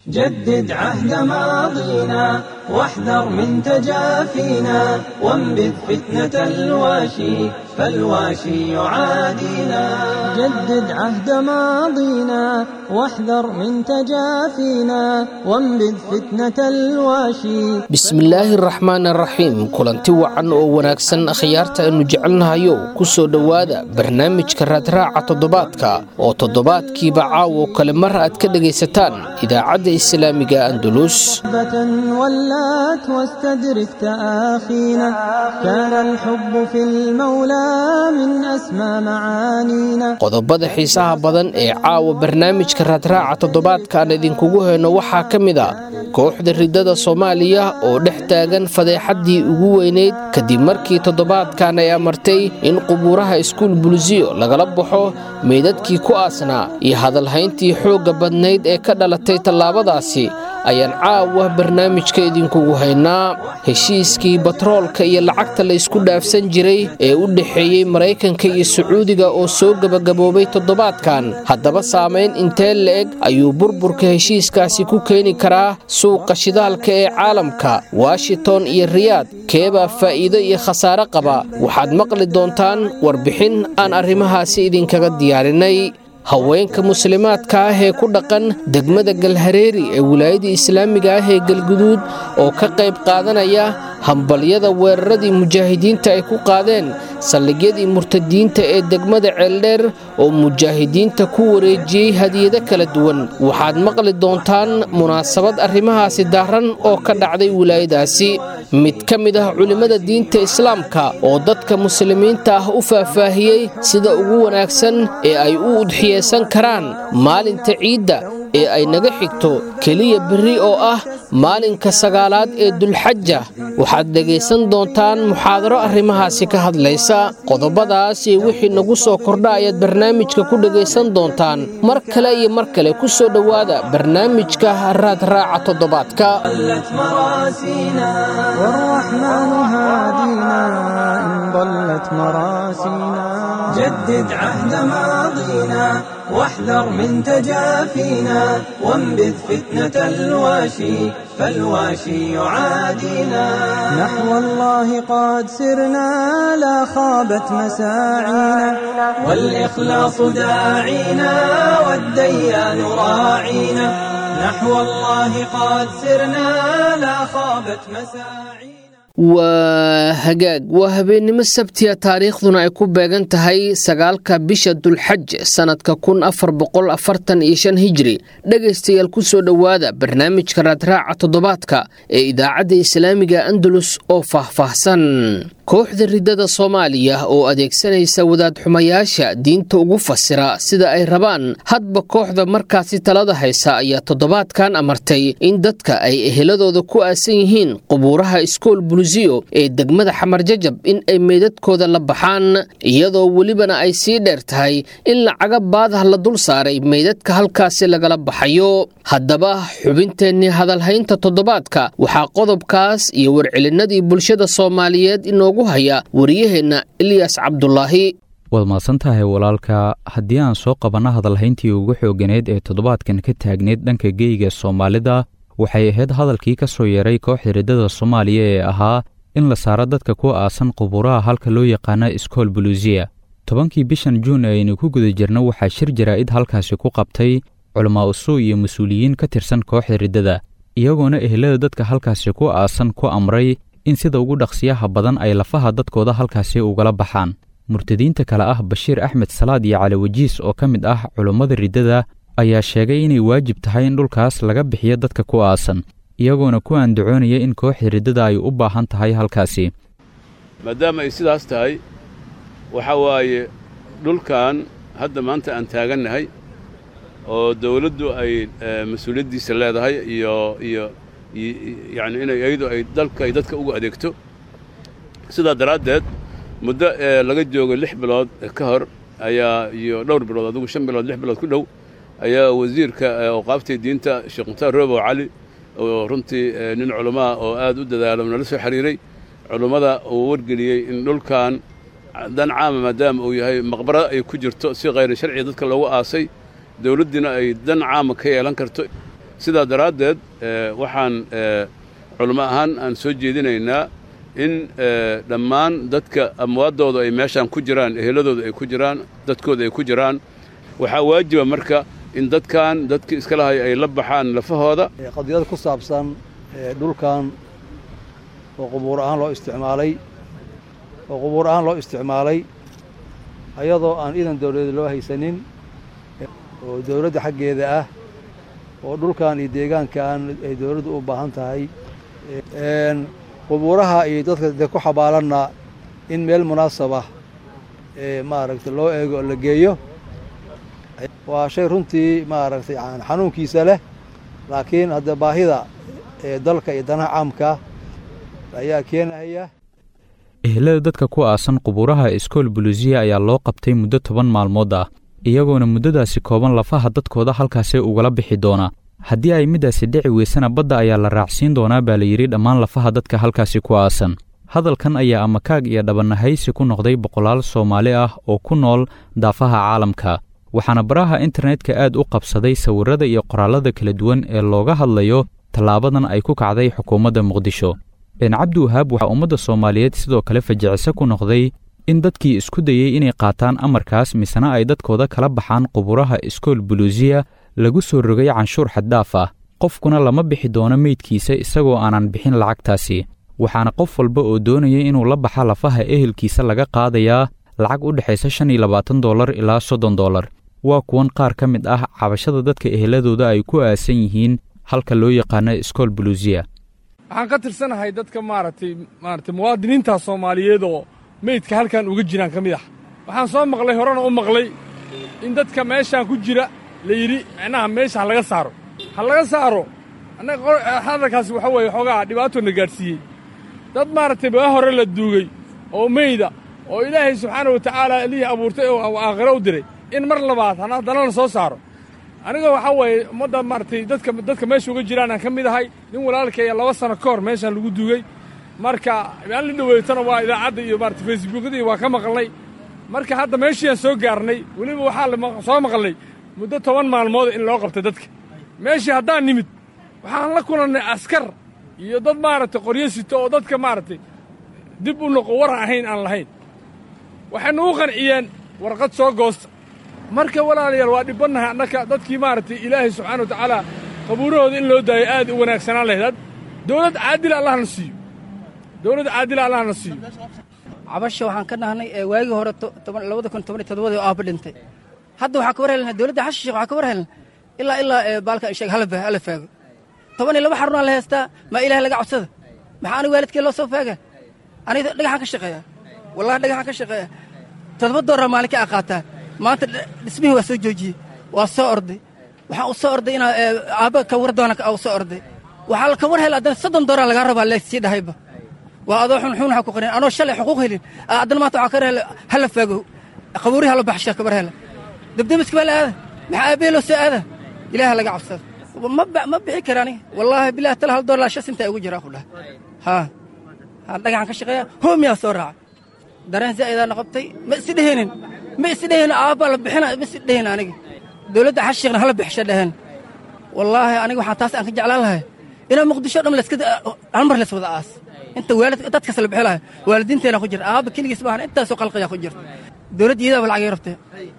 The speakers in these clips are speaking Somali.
جدد عهد ماضينا واحذر من تجافينا وانبذ فتنة الواشي فالواشي يعادينا جدد عهد ماضينا واحذر من تجافينا وانبذ فتنة الواشي bismillaahi raxmaan raxiim kulanti wacan oo wanaagsan akhyaarta aynu jecelnahayo ku soo dhowaada barnaamijka raadraaca toddobaadka oo toddobaadkiiba caawo kale mar aad ka dhegaysataan idaacadda islaamiga andalus محبة ولات واستدرك تآخينا كان الحب في المولى من أسمى معانينا qodobada xiisaha badan ee caawa barnaamijka raadraaca toddobaadkaan idinkugu heyno waxaa ka mid a kooxda ridada soomaaliya oo dhex taagan fadeexaddii ugu weyneyd kadib markii toddobaadkan ay amartay in qubuuraha iskuul bulisiyo lagala baxo meydadkii ku aasnaa iyo hadalhayntii xoogga badnayd ee ka dhalatay tallaabadaasi ayaan caawa barnaamijka idinkugu haynaa heshiiskii batroolka iyo lacagta la isku dhaafsan jiray ee u dhexeeyey maraykanka iyo sacuudiga oo soo gebagaboobay toddobaadkan haddaba saamayn intee la-eg ayuu burburka heshiiskaasi ku keeni karaa suuqa shidaalka ee caalamka washington iyo riyaad keebaa faa'iido iyo khasaare qaba waxaad maqli doontaan warbixin aan arrimahaasi idinkaga diyaarinay haweenka muslimaadka ah ee ku dhaqan degmada galhareeri ee wilaayada islaamiga ah ee galguduud oo ka qayb qaadanaya hambalyada weeraradii mujaahidiinta ay ku qaadeen saldhigyadii murtadiinta ee degmada ceeldheer oo mujaahidiinta ku wareejiyey hadiyado kala duwan waxaad maqli doontaan munaasabad arrimahaasi daaran oo ka dhacday wilaayadaasi mid ka mid ah culimmada diinta islaamka oo dadka muslimiinta ah u faahfaahiyey sida ugu wanaagsan ee ay u udxiyeysan karaan maalinta ciidda ee ay naga xigto keliya berri oo ah maalinka sagaalaad ee dulxaja waxaad dhegaysan doontaan muxaadaro arrimahaasi ka hadlaysa qodobadaas iyo wixii nagu soo kordha ayaad barnaamijka ku dhegaysan doontaan mar kale iyo mar kale ku soo dhowaada barnaamijka raadraaca toddobaadka ضلت مراسينا والرحمن هادينا إن ضلت مراسينا جدد عهد ماضينا واحذر من تجافينا وانبذ فتنة الواشي فالواشي يعادينا نحو الله قد سرنا لا خابت مساعينا والإخلاص داعينا والديان راعينا نحو الله قد سرنا لا خابت مساعينا waa hagaag waa habeennimo sabtiya taariikhduna ay ku beegan tahay sagaalka bisha dulxaj sannadka kun afar boqol afartan iyo shan hijri dhegaystayaal ku soo dhowaada barnaamijka raadraaca toddobaadka ee idaacadda islaamiga andalus oo faahfaahsan kooxda ridada soomaaliya oo adeegsanaysa wadaadxumayaasha diinta ugu fasira sida ay rabaan hadba kooxda markaasi talada haysa ayaa toddobaadkan amartay in dadka ay eheladooda ku aasan yihiin qubuuraha iskool bulisiyo ee degmada xamarjajab in ay meydadkooda la baxaan iyadoo welibana ay sii dheer tahay in lacaga baadah la dul saaray meydadka halkaasi lagala baxayo haddaba xubinteennii hadalhaynta toddobaadka waxaa qodobkaas iyo warcelinadii bulshada soomaaliyeed inoogu haya wariyaheenna ilyas cabdulaahi waad mahadsan tahay walaalka haddii aan soo qabanno hadalhayntii ugu xooganeed ee toddobaadkan ka taagneyd dhanka geyga soomaalida waxay ahayd hadalkii ka soo yeeray kooxda riddada soomaaliya ee ahaa in la saaro dadka ku aasan qubuuraha halka loo yaqaano iskool buluusiya tobankii bishan juun ee aynu ku guda jirno waxaa shir jaraa'id halkaasi ku qabtay culamaa usuu iyo mas-uuliyiin ka tirsan kooxda riddada iyagoona ehelada dadka halkaasi ku aasan ku amray in sida ugu dhaqsiyaha badan ay lafaha dadkooda halkaasi ugala baxaan murtadiinta kale ah bashiir axmed salaad iyo cali wajiis oo ka mid ah culummada riddada ayaa sheegay inay waajib tahay in dhulkaas laga bixiyo dadka ku aasan iyagoona ku andacoonaya in kooxda riddada ay u baahan tahay halkaasi maadaama ay sidaas tahay waxa waaye dhulkan hadda maanta aan taagannahay oo dawladdu ay mas-uuliyaddiisa leedahay iyo iyo yacni inay iyadu ay dalka ay dadka ugu adeegto sidaa daraaddeed muddo ee laga joogo lix bilood ka hor ayaa iyo dhowr bilood adigu shan bilood lix bilood ku dhow ayaa wasiirka awqaaftii diinta sheekh mukhtaar roobow cali oo runtii nin culammaa oo aad u dadaalo nala soo xiriiray culummada uu wargeliyey in dhulkan dan caama maadaama uu yahay maqbara ay ku jirto si khayri sharciga dadka loogu aasay dawladdiina ay dan caama ka yeelan karto sidaa daraaddeed waxaan culimo ahaan aan soo jeedinaynaa in dhammaan dadka amwaaddooda ay meeshaan ku jiraan eheladooda ay ku jiraan dadkooda ay ku jiraan waxaa waajiba marka in dadkan dadkii iska lahay ay la baxaan lafahooda qadiyad ku saabsan dhulkan oo qubuur ahaan loo isticmaalay oo qubuur ahaan loo isticmaalay ayadoo aan iidan dawladeed loo haysanin oo dawladda xaggeeda ah oo dhulkan iyo deegaankan ay dawladdu u baahan tahay qubuuraha iyo dadka de ku xabaalanna in meel munaasabah maaragtay loo eego oo la geeyo waa shay runtii maaragtay xanuunkiisa leh laakiin hadda baahida ee dalka iyo danaha caamka ayaa keenaya ehelada dadka ku aasan qubuuraha iskool buluusiya ayaa loo qabtay muddo toban maalmood ah iyagoona muddadaasi kooban lafaha dadkooda halkaasee ugala bixi doona haddii ay middaasi dhici weysana badda ayaa la raacsiin doonaa baa la yidhi dhammaan lafaha dadka halkaasi ku aasan hadalkan ayaa amakaag iyo dhabannahaysi ku noqday boqolaal soomaali ah oo ku nool daafaha caalamka waxaana baraha internetka aad u qabsaday sawirrada iyo qoraallada kala duwan ee looga hadlayo tallaabadan ay ku kacday xukuumadda muqdisho cabdi wahaab waxaa ummadda soomaaliyeed sidoo kale fajicise ku noqday in dadkii isku dayey inay qaataan amarkaas misena ay dadkooda kala baxaan quburaha iskool buluusiya lagu soo rogay canshuur xaddaaf ah qofkuna lama bixi doono meydkiisa isagoo aanan bixin lacagtaasi waxaana qof walba oo doonaya inuu la baxa lafaha ehelkiisa laga qaadayaa lacag u dhexaysa shan iyo labaatan dollar ilaa soddon dollar waa kuwan qaar ka mid ah cabashada dadka eheladooda ay ku aasan yihiin halka loo yaqaano iskool buluusiya waxaan ka tirsanahay dadka maaragtay maaragtay muwaadiniinta soomaaliyeed oo meydka halkan uga jiraan ka mid ah waxaan soo maqlay horena u maqlay in dadka meeshaan ku jira la yidhi micnaha meesha ha laga saaro ha laga saaro annaga hadalkaasi waxa weeye xoogaa dhibaatoona gaadhsiiyey dad maaragtay baa hore la duugay oo meyda oo ilaahay subxaana wa tacaala elihii abuurtay oo aakhiro u diray in mar labaad haddana la soo saaro aniga waxaa weeye ummadda maaragtay dadka dadka meesha uga jiraan aan ka mid ahay nin walaalkaya laba sano ka hor meeshaan lagu duugay marka aan la dhoweetana waa idaacadda iyo maarata facebookadii waa ka maqalnay marka hadda meeshiiaan soo gaarnay weliba waxaa soo maqalnay muddo toban maalmood in loo qabtay dadka meeshii haddaan nimid waxaan la kulannay askar iyo dad maaragtay qoryo sito oo dadka maaragtay dib u noqo waran ahayn aan lahayn waxay nugu qanciyeen warqad soo goosta marka walaalayaal waa dhibbannahay annaka dadkii maaragtay ilaahay subxaana wa tacaala qabuurahooda in loo daayo aad u wanaagsanaan lahayd dowlad caadila allahna siiyo dowlad caadila allahna siiyo cabasha waxaan ka dhahnay waagii hore labada kun toban iyo todobadii oo aabba dhintay hadda waxaa ka war helnaa dowladda xasan sheekh waxaa ka war helnaa ilaa ilaa baalka sheeg hala faago toban iyo laba xarunaa la heystaa maa ilahay laga codsada maxaa aniga waalidkee loo soo faaga aniga dhagaxaan ka shaqeeya wallahi dhagaxaan ka shaqeeya toddoba dooraa maalinka a qaataa maanta dhismihii waa soo joojiyey waa soo orday waxaan u soo orday inaa aabba ka war doona u soo orday waxaa la ka war hela haddana soddon dooraa lagaa rabaa leesii dhahayba waa adoo xunxun waxaa ku qarin anoo shalay xuquuq helin haddana maanta waxaa ka hela hala faago qabuurihi hala baxshaa kabar hela debdemiska baa la aada maxaa aabbahe loo soo aada ilaaha laga cabsada ma bixi kara aniga wallaahi bilahi tala hal doollar shan sintaa igu jiraa ku dhaha haa haa dhagaxan ka shaqeeya hoomiyaa soo raacay dareen zaa'idaana qabtay ma isi dheheenin ma isi dheheen aabbaa la bixina ma isi dheheen aniga dowladda xashiiqna hala bixisha dheheen wallaahi aniga waxaan taas aan ka jeclaan lahay inaa muqdisho dham laska hal mar lays wada aas inta waalid dadkaas la bixi lahay waalidiinteena ku jirta aabba keligiis maahan intaasoo qalqiyaa ku jirta dowladda iyadaaba lacagay rabtee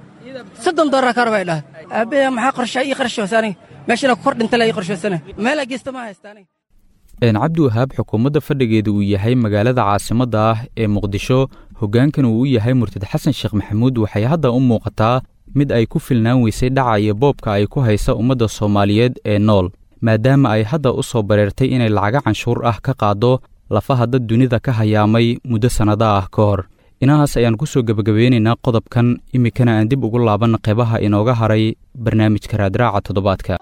soddon doolar ka rabaa idhaha aabbayaa maxaa qorshaa ii qarashoosa aniga meeshana ku kor dhinta la ii qarshoosana meelaa geysta ma haysta aniga cabdi wahaab xukuumadda fadhigeeda uu yahay magaalada caasimadda ah ee muqdisho hoggaankan uu u yahay murtad xasan sheekh maxamuud waxay hadda u muuqataa mid ay ku filnaan weysay dhaca iyo boobka ay ku haysa ummadda soomaaliyeed ee nool maadaama ay hadda u soo bareertay inay lacago canshuur ah ka qaaddo lafaha dad dunida ka hayaamay muddo sannada ah ka hor inahaas ayaan ku soo gebagabeynaynaa qodobkan iminkana aan dib ugu laaban qeybaha inooga haray barnaamijka raadraaca toddobaadka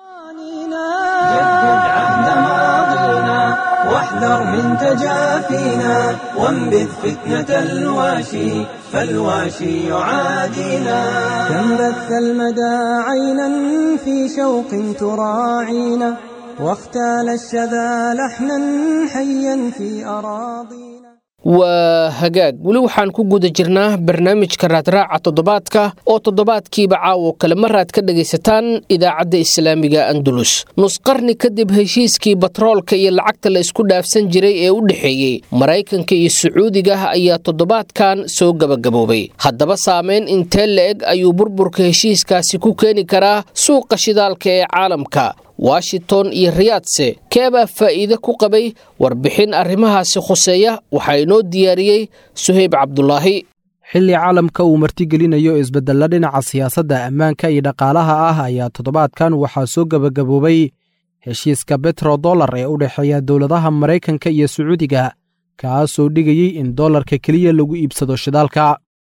واحذر من تجافينا وانبذ فتنة الواشي فالواشي يعادينا كم بث المدى عينا في شوق تراعينا واختال الشذا لحنا حيا في أراضينا waa hagaag weli waxaan ku guda jirnaa barnaamijka raadraaca toddobaadka oo toddobaadkiiba caawo kale maraad ka dhegaysataan idaacadda islaamiga andulus nusqarni kadib heshiiskii batroolka iyo lacagta la isku dhaafsan jiray ee u dhexeeyey maraykanka iyo sacuudiga ayaa toddobaadkan soo gabagaboobay haddaba saameyn intee la-eg ayuu burburka heshiiskaasi ku keeni karaa suuqa shidaalka ee caalamka washington iyo riyaadse keebaa faa'iide ku qabay warbixin arrimahaasi khuseeya waxaa inoo diyaariyey suheyb cabdulaahi xilli caalamka uu martigelinayo isbeddella dhinaca siyaasadda ammaanka iyo dhaqaalaha ah ayaa toddobaadkan waxaa soo gebagaboobay heshiiska betro dollar ee u dhexeeya dowladaha maraykanka iyo sacuudiga kaasoo dhigayey in dollarka keliya lagu iibsado shidaalka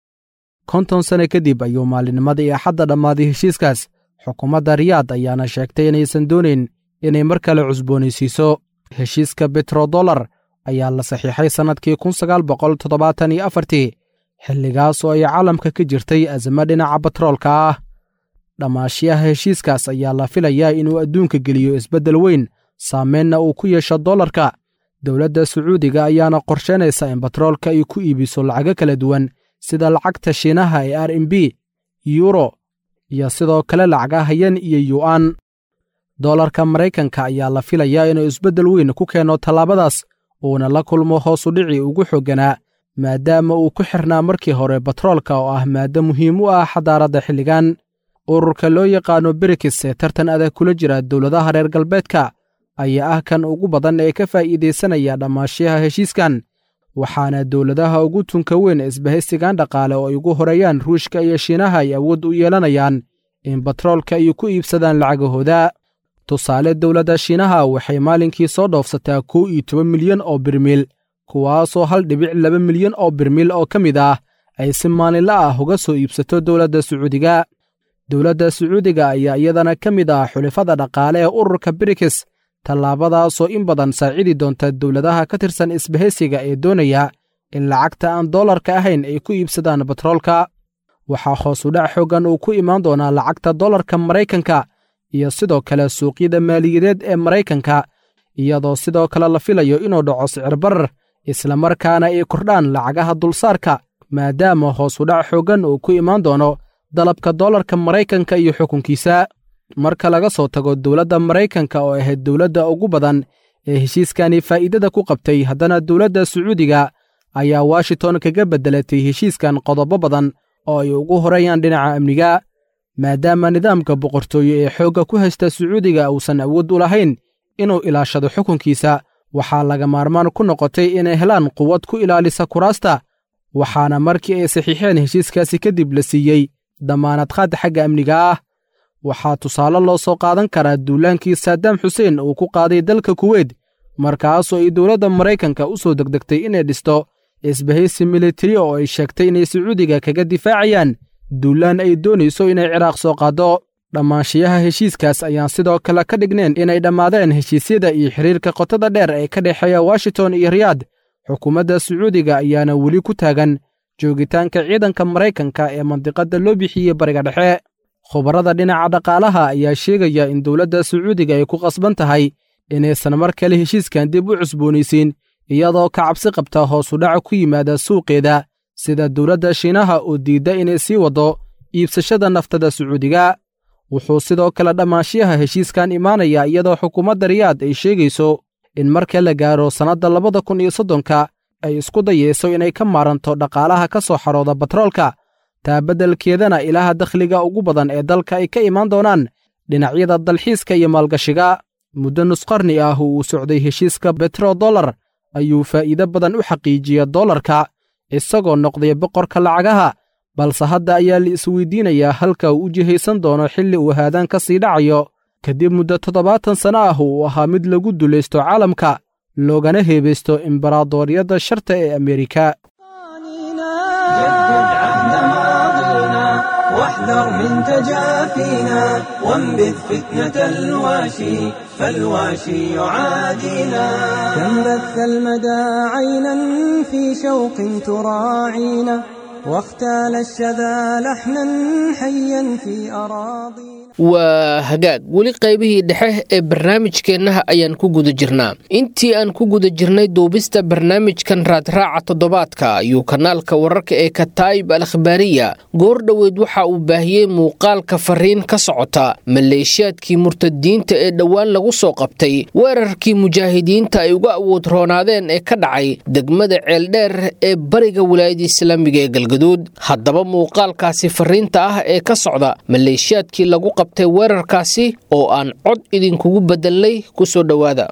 konton sane kadib ayuu maalinnimadii axadda dhammaaday heshiiskaas xukuumadda riyaad ayaana sheegtay inaysan doonayn inay mar kale cusboonaysiiso heshiiska betrodollar ayaa la saxiixay sannadkii kun sagaal boqol toddobaatan iyo afartii xilligaas oo ay caalamka ka jirtay azamo dhinaca batroolka ah dhammaashiyaha heshiiskaas ayaa la filayaa inuu adduunka geliyo isbeddel weyn saameynna uu ku yeesho dollarka dowladda sacuudiga ayaana qorsheynaysa in batroolka ay ku iibiso lacago kala duwan sida lacagta shiinaha ee r m b yuro iyo sidoo kale lacagaha yen iyo yu'an dollarka maraykanka ayaa la filayaa inuu isbeddel weyn ku keeno tallaabadaas uuna la kulmo hoosu dhici ugu xoogganaa maadaama uu ku xirnaa markii hore batroolka oo ah maaddo muhiim u ah xadaaradda xilligan ururka loo yaqaano berikis ee tartan adag kula jira dowladaha reer galbeedka ayaa ah kan ugu badan ee ka faa'iidaysanaya dhammaashiyaha heshiiskan waxaana dowladaha ugu tunka weyn isbahaysigan dhaqaale oo ay ugu horeeyaan ruushka iyo shiinaha ay awood u yeelanayaan in batroolka ay ku iibsadaan lacagahooda tusaale dowladda shiinaha waxay maalinkii soo dhoofsataa kow iyo toban milyan oo birmiil kuwaasoo hal dhibic laba milyan oo birmiil oo ka mid ah ay si maalinla ah uga soo iibsato dowladda sacuudiga dowladda sacuudiga ayaa iyadana ka mid ah xulifada dhaqaale ee ururka brikis tallaabadaasoo in badan saacidi doonta dowladaha ka tirsan isbahaysiga ee doonaya in lacagta aan dollarka ahayn ay ku iibsadaan batroolka waxaa hoosu dhac xooggan uu ku imaan doonaa lacagta dollarka maraykanka iyo sidoo kale suuqyada maaliyadeed ee maraykanka iyadoo sidoo kale la filayo inuu dhaco sicir barar islamarkaana ay kordhaan lacagaha dulsaarka maadaama hoosu dhac xooggan uu ku imaan doono dalabka dollarka maraykanka iyo xukunkiisa marka laga soo tago dowladda maraykanka oo ahayd dowladda ugu badan ee heshiiskani faa'iidada ku qabtay haddana dowladda sacuudiga ayaa washington kaga beddelatay heshiiskan qodobo badan oo ay ugu horeeyaan dhinaca amniga maadaama nidaamka boqortooye ee xoogga ku haysta sacuudiga uusan awood u lahayn inuu ilaashado xukunkiisa waxaa laga maarmaan ku noqotay inay helaan quwad ku ilaalisa kuraasta waxaana markii ay saxiixeen heshiiskaasi kadib la siiyey dammaanad qaad xagga amniga ah waxaa tusaale loo soo qaadan karaa duulaankii saadaam xuseen uu ku qaaday dalka kuweyt markaasoo ay dowladda maraykanka u soo degdegtay inay dhisto isbahaysi militari oo ay sheegtay inay sacuudiga kaga difaacayaan duulaan ay doonayso inay ciraaq soo qaaddo dhammaanshiyaha heshiiskaas ayaan sidoo kale ka dhigneen inay dhammaadeen heshiisyada iyo xiriirka qotada dheer ee ka dhexeeya washington iyo riyaad xukuumadda sacuudiga ayaana weli ku taagan joogitaanka ciidanka maraykanka ee mandiqadda loo bixiyey bariga dhexe khubarada dhinaca dhaqaalaha ayaa sheegaya in dowladda sacuudiga ay ku qasban tahay inaysan mar kale heshiiskan dib u cusboonaysiin iyadoo ka cabsi qabta hoosu dhaca ku yimaada suuqeeda sida dowladda shiinaha oo diidda inay sii waddo iibsashada naftada sacuudiga wuxuu sidoo kale dhammaanshiyaha heshiiskan imaanaya iyadoo xukuumadda riyaad ay sheegayso in marka la gaaro sannadda labada kun iyo soddonka ay isku dayeyso inay ka maaranto dhaqaalaha ka soo xarooda batroolka taa beddelkeedana ilaha dakhliga ugu badan ee dalka ay ka imaan doonaan dhinacyada dalxiiska iyo maalgashiga muddo nusqarni ah uu socday heshiiska betrodollar ayuu faa'iido badan u xaqiijiya dollarka isagoo noqday boqorka lacagaha balse hadda ayaa la isweydiinayaa halka uu u jihaysan doono xilli uu haadaan ka sii dhacayo kadib muddo toddobaatan sanno ah uu ahaa mid lagu dulaysto caalamka loogana heebaysto imbaraadooryadda sharta ee ameerika واحذر من تجافينا وانبذ فتنة الواشي فالواشي يعادينا كم بث المدى عينا في شوق تراعينا واختال الشذا لحنا حيا في أراضينا waa hagaag weli qaybihii dhexe ee barnaamijkeennaha ayaan ku guda jirnaa intii aan ku guda jirnay duubista barnaamijkan raadraaca toddobaadka ayuu kanaalka wararka ee kataa'ib al akhbaariya goor dhoweed waxa uu baahiyey muuqaalka fariin ka socota maleeshiyaadkii murtadiinta ee dhowaan lagu soo qabtay weerarkii mujaahidiinta ay uga awood roonaadeen ee ka dhacay degmada ceeldheer ee bariga wilaayada islaamiga ee galgaduud haddaba muuqaalkaasi fariinta ah ee ka socda maleeshiyaadkii lagu qabtay weerarkaasi oo aan cod idinkugu bedelnay ku soo dhowaada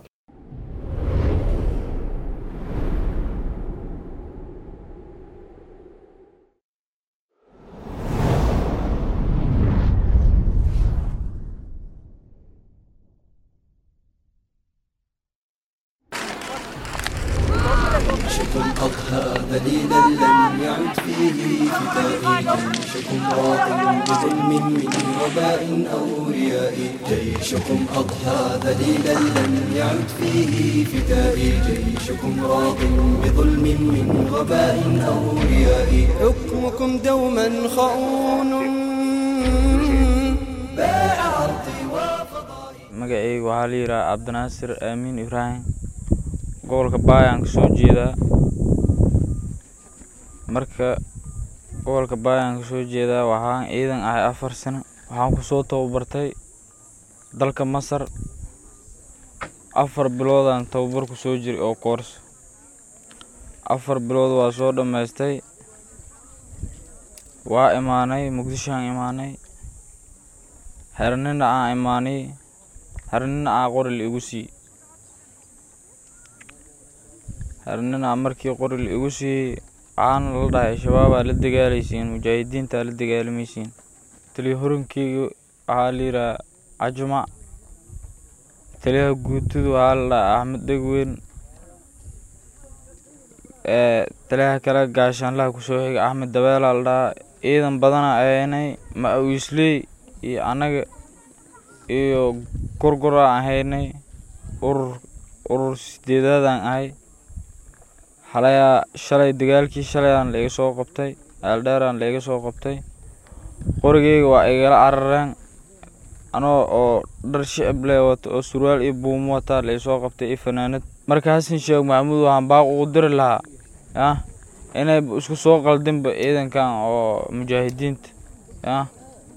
أضحى ذليلا لم يعد فيه فتائي جيشكم راق بظلم من وباء أو رياء جيشكم أضحى ذليلا لم يعد فيه فتائي جيشكم راق بظلم من وباء أو رياء حكمكم دوما خؤون باع أرضي وفضائي magacayga waxaa la yidhaha cabdinaasir aamiin ibraahim gobolka baayaan ka soo jeedaa marka gobolka baayaan ka soo jeedaa waxaan ciidan ahay afar sano waxaan kusoo tababartay dalka masar afar biloodaan tababar ku soo jiray oo koorso afar bilood waa soo dhammaystay waa imaanay muqdishoaan imaanay xernina aan imaanay xernina aa qoril igu sii xernina markii qoril igu sii waxaana la dhahay shabaabaa la dagaalaysiin mujaahidiintaa la dagaalamaysiin taliya horinkeyga waxaa la yidhaha cajumac taliyaha guutudu waxaa la dhaha axmed dhegweyn taliyaha kale gaashaanlaha kusoo xiga axmed dabeelaa la dhahaa ciidan badana ahaynay ma-awiisley iyo annaga iyo gorgoraan ahaynay urur urur sideedaadaan ahay xalayaa shalay dagaalkii shalayaan laiga soo qabtay aaldheeraan laiga soo qabtay qorigeyga waa igala carareen anoo oo dhar shicib leh wata oo surwaal iyo buumo wataa laisoo qabtay iyo fanaanad marka xasan sheekh maxamuud waxaan baaq ugu diri lahaa yah inay isku soo qaldinba ciidankan oo mujaahidiinta yah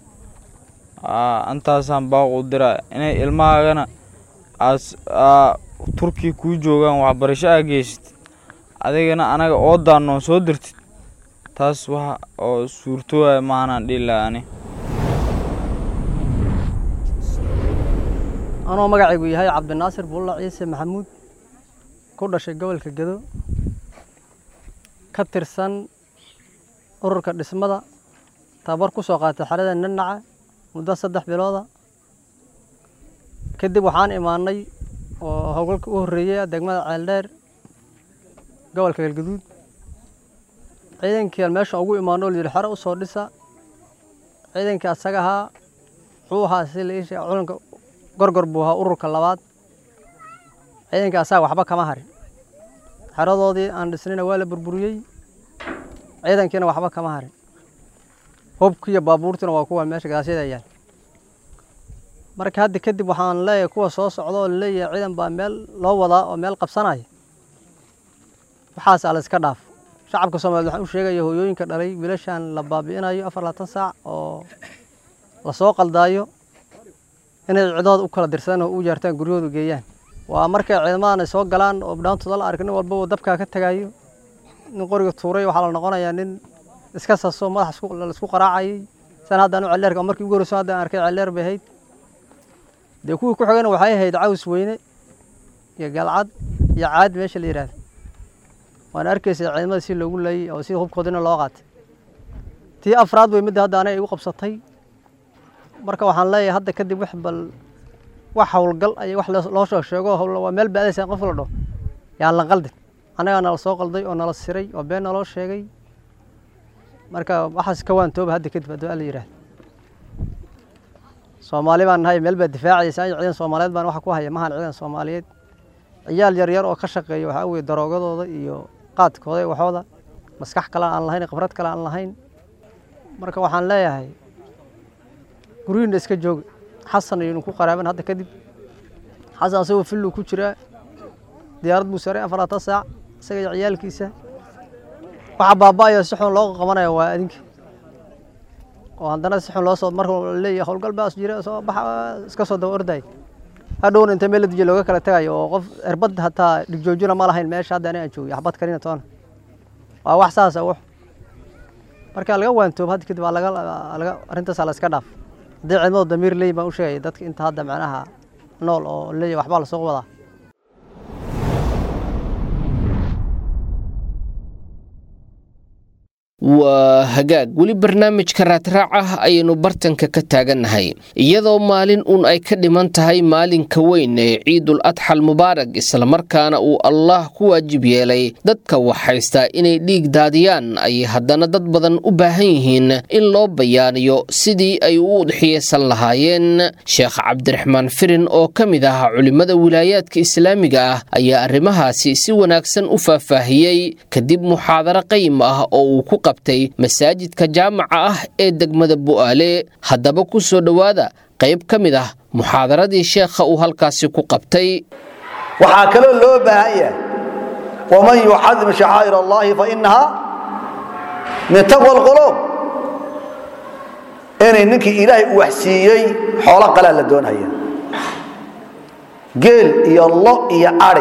intaasaan baaq u diraa inay ilmahaagana aas turkiya kuu joogaan waxbarasho aa geysatid adigana anaga oo daanoon soo dirtid taas waxa oo suurtooaya maahanaan dhihi laha ani anoo magacaygu yahay cabdinaasir bulla ciise maxamuud ku dhashay gobolka gedo ka tirsan ururka dhismada tababar ku soo qaatay xerada nanaca muddo saddex bilooda kadib waxaan imaanay oo howlgalka u horreeyey degmada ceeldheer gobolka galgaduud ciidankii meesha ugu imaano o layidhi xero usoo dhisa ciidankii asaga ahaa wuxuu ahaa si la ii sheega culanka gorgor buu ahaa ururka labaad ciidankii asaga waxba kama harin xeradoodii aan dhisnayna waa la burburiyey ciidankiina waxba kama harin hubkii iyo baabuurtiina waa kuwa meesha gadaashyada yaal marka hadda kadib waxaan leeyahay kuwa soo socda oo laleeyahay ciidan baa meel loo wadaa oo meel qabsanaya waxaas ala iska dhaaf shacabka soomaliyeed waxaan u sheegaya hooyooyinka dhalay wiilashan la baabi'inayo afar labaatan saac oo lasoo qaldaayo inay cidooda u kala dirsadaan oo u jaartaan guryahooda geeyaan waa markay ciidamadan ay soo galaan oo dhaantooda la arka nin walbaba dabkaa ka tagayo nin qoriga tuuray waxaa la noqonayaa nin iska saso madax laisku qaraacayay san haddaan u celleerka markii ugu horreyso hadda aan arkay celleer bay ahayd dee kuwii ku xigana waxay ahayd caws weyne iyo galcad iyo caad meesha la yidhaahdo waana arkaysa ciidamada si loogu laayey oo sida hubkoodina loo qaatay tii afraad way midda hadda anay igu qabsatay marka waxaan leeyahay hadda kadib wax bal wax howlgal ay wax loo soo sheego waa meel baadaysa qof la dhaho yaan la qaldin annagaa nala soo qalday oo nala siray oo been naloo sheegay marka waxaas ka waan tooba hadda kadib hadduu alla yidhaahdo soomaali baan nahay meel baa difaacaysa ay ciidan soomaaliyeed baan waxa ku haya mahan ciidan soomaaliyeed ciyaal yaryar oo ka shaqeeya waxaa weye daroogadooda iyo qaadkooda iyo waxooda maskax kale aan lahayn khibrad kale aan lahayn marka waxaan leeyahay guryihinna iska jooga xasan ayaynu ku qaraaban hadda kadib xasan asagoo filluu ku jiraa diyaarad buu saaray afaratan saac isaga iyo ciyaalkiisa waxa baaba'ayo si xun loo qabanaya waa adinka oo haddana si xun loo soo marka la leeyahay howlgal baas jira soo baxa iska soo daba orday hadhowna inta meel la dijiya looga kala tagayo oo qof erbad hataa dhigjoojina ma lahayn meesha hadda ani aan joogay xabad karina toona waa wax saasa wax marka laga waantoob hadda kadib waa laga laga arrintaas la iska dhaaf haddii ciidamadu damiir leeyihin baan u sheegaya dadka inta hadda macnaha nool oo leeyahay waxbaa lasoo wadaa waa hagaag weli barnaamijka raadraac ah ayaynu bartanka ka taagannahay iyadoo maalin uun ay ka dhiman tahay maalinka weyn ee ciidul adxal mubaarag islamarkaana uu allah ku waajib yeelay dadka wax haystaa inay dhiig daadiyaan ayay haddana dad badan u baahan yihiin in loo bayaaniyo sidii ay u udxiyeysan lahaayeen sheekh cabdiraxmaan firin oo ka mid ah culimmada wilaayaadka islaamiga ah ayaa arrimahaasi si wanaagsan u faahfaahiyey kadib muxaadaro qayim ah oo uu ku qabtay masaajidka jaamaca ah ee degmada bu'aale haddaba ku soo dhowaada qayb ka mid ah muxaadaradii sheekha uu halkaasi ku qabtay waxaa kaloo loo baahan yahay waman yucadim shacaa'ir allahi fainaha min taqwa alquluub inay ninkii ilaahay u waxsiiyey xoolo qalaa la doonaya geel iyo lo iyo ari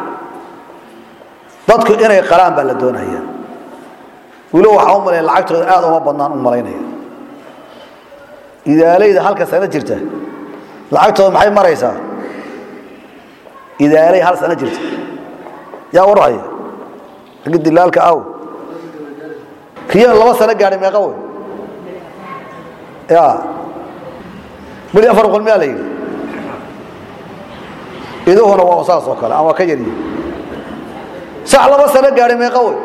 dadku inay qalaan baa la doonaya wilo waxaa u malaya lacagtooda aad uma badnaan u malaynaya idaalayda halka sano jirta lacagtooda maxay maraysaa idaalay hal sano jirta yaa warhaya raggi dilaalka aw riyana laba sano gaadhay meeqa wey ya beli afar boqol miyaa la yidhi iduhuna waa saas oo kale ama waa ka yaryihi sax laba sano gaadhay meeqa wey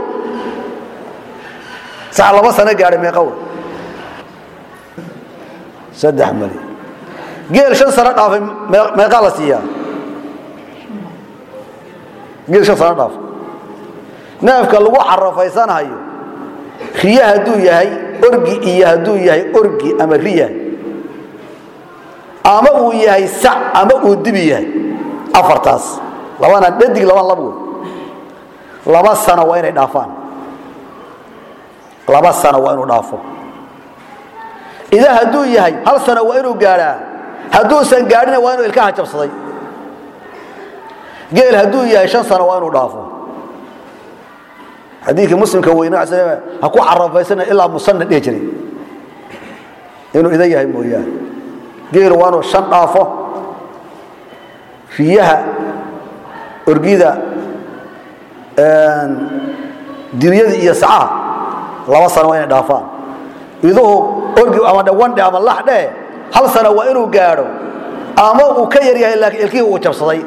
sax laba sano gaadhay meeqa wey saddex mali geel shan sano dhaafay meeqaa la siiyaa geel shan sano dhaafay neefka lagu carafaysanhayo riye hadduu yahay orgi iyo hadduu yahay orgi ama riya ama uu yahay sac ama uu dibi yahay afartaas labana dhadig labana lab wey laba sano waa inay dhaafaan laba sano waa inuu dhaafo idaa hadduu yahay hal sano waa inuu gaadhaa hadduusan gaadhina waa inuu ilkaha jabsaday geel hadduu yahay shan sano waa inuu dhaafo xadiikii muslimka weyne ha ku carafaysana ilaa musanna dhihi jiray inuu ida yahay mooyaane geelu waa inuu shan dhaafo riyaha orgida diryada iyo sacaha laba sano waa inay dhaafaan iduhu orgi ama dhawandhe ama laxdhe hal sano waa inuu gaadho ama uu ka yar yahay laakiin ilkihii uu jabsaday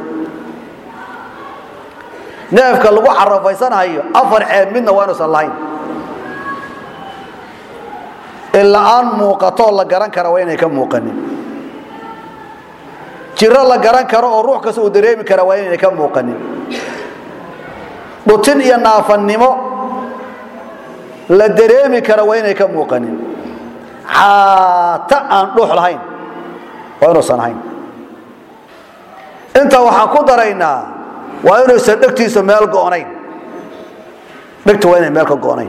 neefka lagu carafaysanhayo afar ceeb midna waa inuusan lahayn ila-aan muuqatoo la garan kara waa inay ka muuqanin jiro la garan karo oo ruux kasta uu dareemi kara waa inayna ka muuqanin dhutin iyo naafannimo la dareemi kara waa inay ka muuqanin caata aan dhuux lahayn waa inuusan ahayn intaa waxaan ku daraynaa waa inuusan dhegtiisa meel go'nayn dhegta waa inay meel ka go'nayn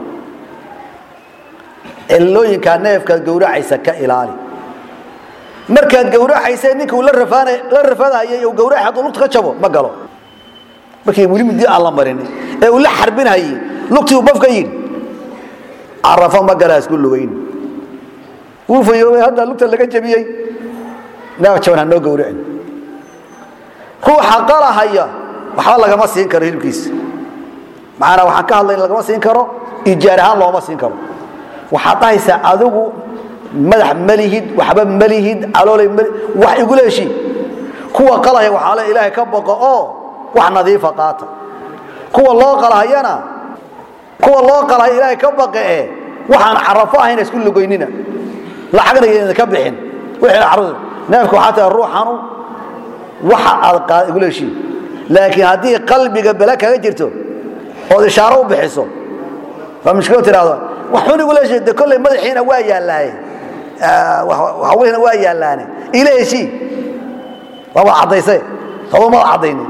cillooyinkaa neefkaad gowracaysa ka ilaali markaad gowracaysa ninka uu la rafadayay uu gowracay hadduu lugta ka jabo ma galo markii weli midi aan la marin ee uu la xarbinayay lugtii uu baf ka yidhi carafo ma galaa isku lugayn wuu fayoobay hadda lugta laga jabiyey neef jaban ha noo gowracin ruuxa qalahaya waxba lagama siin karo hilibkiisa macanaa waxaan ka hadlay lagama siin karo ijaar ahaan looma siin karo waxaad dhahaysaa adigu madax malihid waxba malihid caloolay mali wax igula heshii kuwa qalahaya waxaa le ilaahay ka boqo oo wax nadiifa qaata kuwa loo qalahayana kuwa loo qalahaya ilaahay ka baqe ee waxaan carafo ahayna isku lugoynina lacagna idinka bixin wixii carruur neefka waxaa tahay ruuxanu waxa aad qaad igula heshii laakiin haddii qalbiga bele kaga jirto ood ishaaro u bixiso waa mushkilo tiraahdo waxun igula heshii de kolley madaxiina waa yaallaaye hawlihina waa yaallaane ila heshii waa wad caddaysay adoo mada caddaynin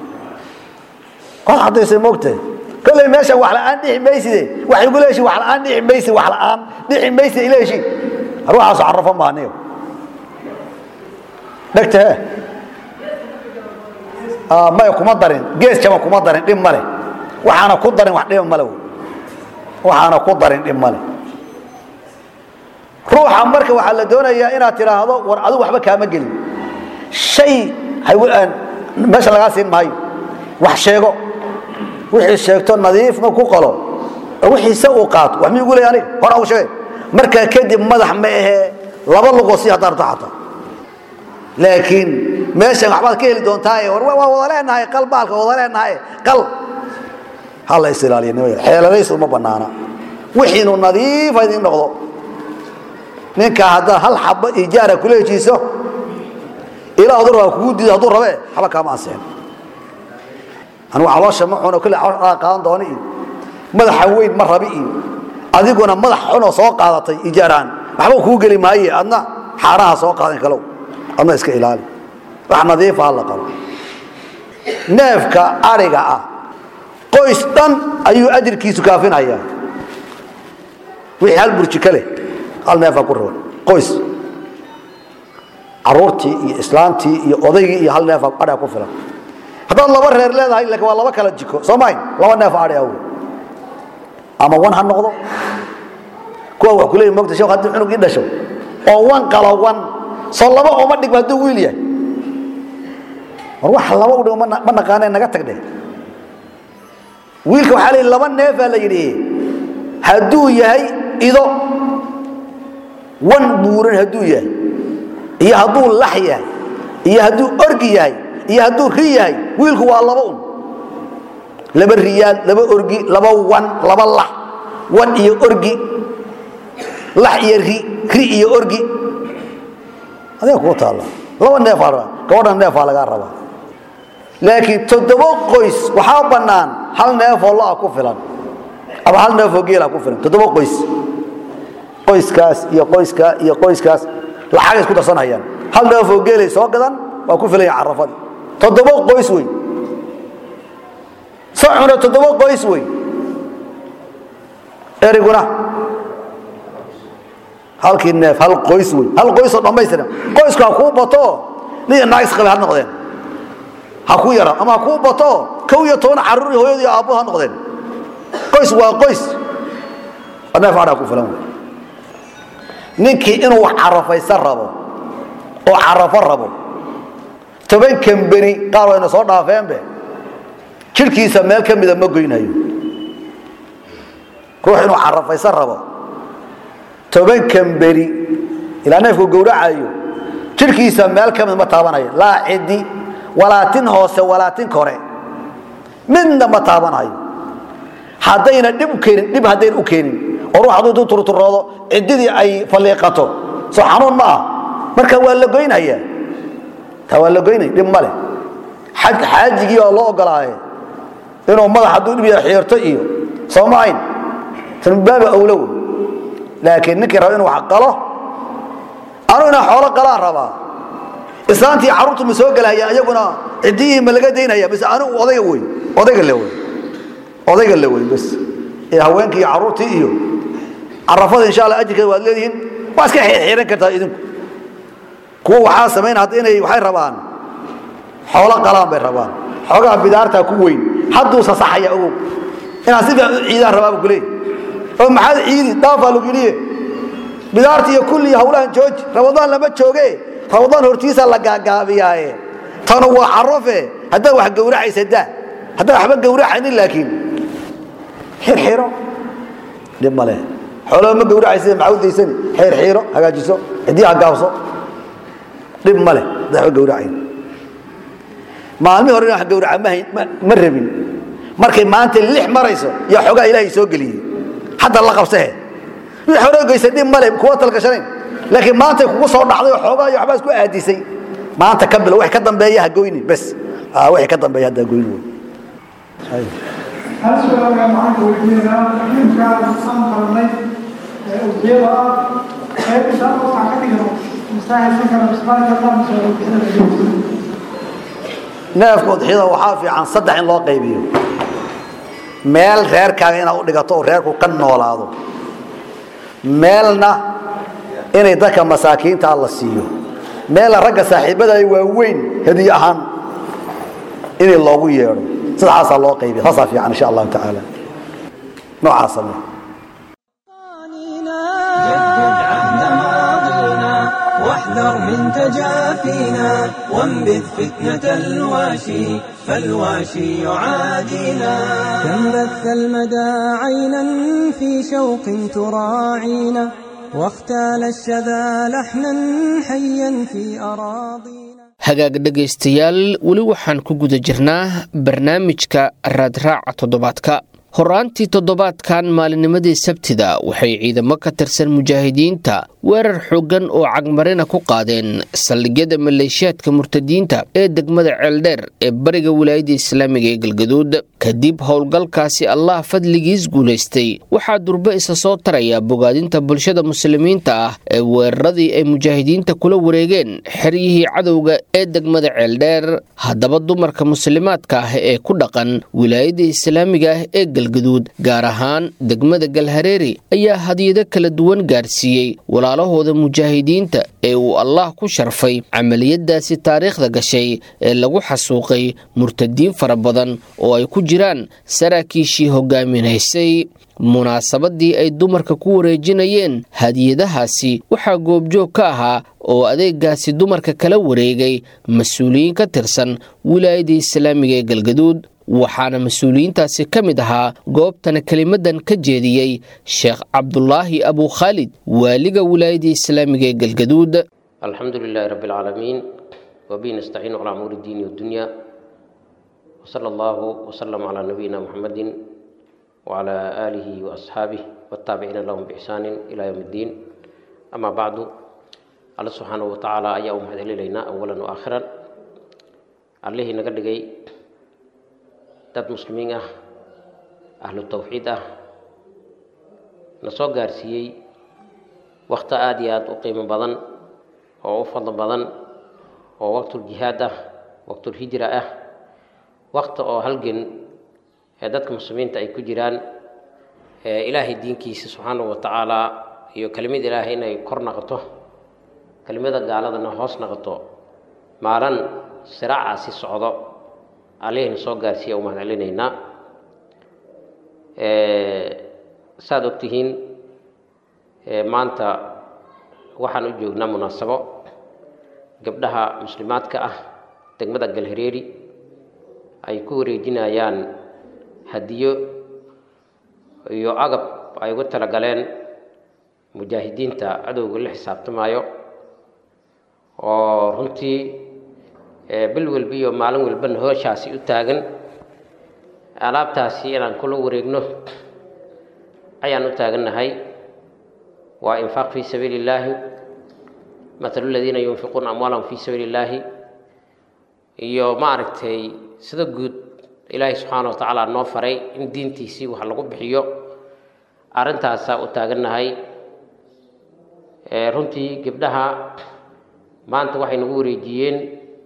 waad caddaysay moogtahay kolley meesha wax la'aan dhici mayside wax igula heshi wax la'aan dhici maysid wax la'aan dhici mayside ila heshii ruuxaasu carrafo maaniyo dhegta he maya kuma darin gees jaba kuma darin dhib male waxaana ku darin wax dhiba male waxaana ku darin dhib male ruuxa marka waxaa la doonayaa inaad tidhaahdo war adigu waxba kaama gelin shay meesha lagaa siin maayo wax sheego wixii sheegto nadiifna ku qalo wixiise uu qaato wax mi igu leey aniga hor au sheege markaa kadib madax ma ahee laba luqoo si haddaarto xataa laakiin meeshan waxbaad ka heli doontaa war waa wada leenahay qal baalka wada leenahay qal ha la is ilaaliya nimaya xeeladaysu uma bannaana wixiinu nadiifa idin noqdo ninka haddaad hal xaba ijaara kula hejiiso ilaa odur waa kugu diido hadduu rabe waxba kaama ansixin anugu caloosha ma cuno kule caloosha qaadan doona iyo madaxa weyn ma rabi iyo adiguna madax xunoo soo qaadatay ijaaraan waxba kuu geli maaye adna xaaraha soo qaadan kalow adna iska ilaali wax nadiifa ha la qabo neefka ariga ah qoys dhan ayuu ajirkiisu kaafinayaa wixii hal burji ka leh hal neefaa ku raban qoys caruurtii iyo islaantii iyo odaygii iyo hal neefaa adhaa ku filan haddaad laba reer leedahay laakiin waa laba kala jiko soo mahayn laba neef adhi aw ama wan ha noqdo kuwa wax kuleeyi mogta sheekh haddii cunug ii dhasho oo wan qalo wan soo laba ooma dhigma hadduu wiil yahay war wax laba u dhigo ma naqaanee naga tagdhe wiilka waxaa la yidhi laba neefaa la yidhi hadduu yahay ido wan buuran hadduu yahay iyo hadduu lax yahay iyo hadduu orgi yahay iyo hadduu ri yahay wiilku waa laba un laba riyaal laba orgi laba wan laba lax wan iyo orgi lax iyo ri ri iyo orgi adiga kuu taalla laba neefaa rabaa gabadhan neefaa lagaa rabaa laakiin toddoba qoys waxaa bannaan hal neefoo lo-a ku filan ama hal neefoo geela ku filan toddoba qoys qoyskaas iyo qoyskaa iyo qoyskaas lacagay isku darsanhayaan hal neefoo geelay soo gadan waa ku filaya carafadii toddoba qoys wey sacuna toddoba qoys wey eriguna halkii neef hal qoys wey hal qoysoo dhammaystiran qoysku ha kuu bato nin naag isqabe ha noqdeen ha ku yara ama ha kuu bato kow iyo toban carruur iyo hooyadii aabbood ha noqdeen qoys waa qoys neef adhaa ku filan wey ninkii inuu wax carafaysan rabo oo carafo rabo toban kambeni qaar wayna soo dhaafeenbe jidhkiisa meel ka mida ma goynayo ruux inuu carafaysan rabo toban kambeni ilaa neefku gowracayo jidhkiisa meel ka mid ma taabanayo laa cidi walaatin hoose walaatin kore midna ma taabanayo haddayna dhib u keenin dhib haddayna u keenin oo ruux hadduu turturoodo ciddidii ay falliiqato soo xanuun ma ah marka waa la goynaya taa waa la goynay dhib ma leh xaajigii waa loo ogolaaye inuu madax hadduu dhib yahay xiirto iyo soo ma ayn tanbaaba awlow laakiin ninkii raba inuu wax qalo anuu inaan xoolo qalaan rabaa islaantii carruurtu ma soo gelaya iyaguna ciddiyihii ma laga daynaya mise anigu odayga wey odayga le wey odayga le wey bas ee haweenkii iyo carruurtii iyo carafada insha allah ajirkeeda waad leedihiin waa iska xiiran kartaa idinku kuwa waxaa samayn hadda inay waxay rabaan xoolo qalaan bay rabaan xoogaa bidaartaa ku weyn hadduu sasaxaya ogow inaan si fiican u ciidaan rabaaba kuleey oo maxaad ciidi dhaafaa lagu yidhiye bidaarta iyo kulli hawlahan jooji ramadaan lama jooge ramadaan hortiisa la gaagaabiyaaye tanu waa carofe haddaad wax gowracaysa daa haddaan waxba gowracaynin laakiin xirxiro dhib male xoolaba ma gowracaysa maxaa u daysani xirxiro hagaajiso ciddii hagaabso dhib male hadaan waxba gowracayn maalmihii hore wax gowraca ma hayn ma rabin markay maanta lix marayso yaa xoogaa ilaahay soo geliyey hadda la qabsahe wixii hore geysa dhib male kuwa talgashanayn laakiin maantay kugu soo dhacday oo xoogaa iyo waxbaa isku aadisay maanta ka bilo wixii ka dambeeya ha goyni bes wixii ka dambeeya hadda ha goyni wey hal su-aal baan maanta weydiinaa ninkaan aan qarnay ee udiyada ah qayb insha allah waxaan ka dhigano mustaaxilsan kara bisbaarka allah masoo neefka udxiyada waxaa fiican saddex in loo qaybiyo meel reerkaaga inaad u dhigato oo reerku ka noolaado meelna inay dadka masaakiinta la siiyo meelna ragga saaxiibada ay waaweyn hadiye ahaan inay loogu yeedho saddexaasaa loo qaybiya saasaa fiican insha allahu tacaala noocaa samee واحذر من تجافينا وانبذ فتنة الواشي فالواشي يعادينا كم بث المدى عينا في شوق تراعينا واختال الشذا لحنا حيا في أراضينا hagaag dhegaystayaal weli waxaan ku guda jirnaa barnaamijka raadraaca toddobaadka horaantii toddobaadkan maalinnimadii sabtida waxay ciidamo ka tirsan mujaahidiinta weerar xooggan oo cagmarina ku qaadeen saldhigyada maleeshiyaadka murtadiinta ee degmada ceeldheer ee bariga wilaayadda islaamiga ee galgaduud kadib howlgalkaasi allah fadligiis guulaystay waxaa durbe isa soo taraya bogaadinta bulshada muslimiinta ah ee weeraradii ay mujaahidiinta kula wareegeen xeryihii cadowga ee degmada ceeldheer haddaba dumarka muslimaadka ah ee ku dhaqan wilaayadda islaamiga ah ee galgaduud gaar ahaan degmada galhareeri ayaa hadiyado kala duwan gaarsiiyey walaalahooda mujaahidiinta ee uu allah ku sharfay camaliyadaasi taariikhda gashay ee lagu xasuuqay murtadiin fara badan oo ay ku jiraan saraakiishii hogaaminaysay munaasabadii ay dumarka ku wareejinayeen hadiyadahaasi waxaa goobjoog ka ahaa oo adeegaasi dumarka kala wareegay mas-uuliyiin ka tirsan wilaayada islaamiga ee galgaduud waxaana mas-uuliyiintaasi ka mid ahaa goobtana kelimadan ka jeediyey sheekh cabdulaahi abu khaalid waaliga wilaayada islaamiga ee galgaduud alxamdu lilaahi rabbi alcaalamiin wabihi nastaciinu calaa umuuri diini wadunya wsala allahu wsalam calaa nabiyina muxamedin wcalaa aalihi waasxaabih wataabiciina lahum biixsaanin ilaa yowm iddiin amaa bacdu alla subxaanahu watacaala ayaa u mahad celinaynaa awalan wa aakhiran allihii naga dhigay dad muslimiin ah ahlu tawxiid ah na soo gaarsiiyey wakhti aada iyo aada u qiimo badan oo u fadlo badan oo waqtuljihaad ah waqtulhijra ah wakti oo halgan ee dadka muslimiinta ay ku jiraan ilaahay diinkiisa subxaanahu watacaala iyo kelimad ilaahay inay kor naqoto kelimada gaaladana hoos naqoto maalin siraacaasi socdo allihayna soo gaarsiiya u mahad celinaynaa saad ogtihiin maanta waxaan u joognaa munaasabo gabdhaha muslimaadka ah degmada galhareeri ay ku wareejinayaan hadiyo iyo agab ay ugu talagaleen mujaahidiinta cadowga la xisaabtamaayo oo runtii bil walba iyo maalin walbana hooshaasi u taagan alaabtaasi inaan kula wareegno ayaan u taagannahay waa infaaq fii sabiili illaahi mathalu ladiina yunfiquuna amwaalahum fii sabiili illaahi iyo maaragtay sida guud ilaahay subxaana wa tacaala noo faray in diintiisii wax lagu bixiyo arrintaasaa u taagannahay runtii gabdhaha maanta waxay nagu wareejiyeen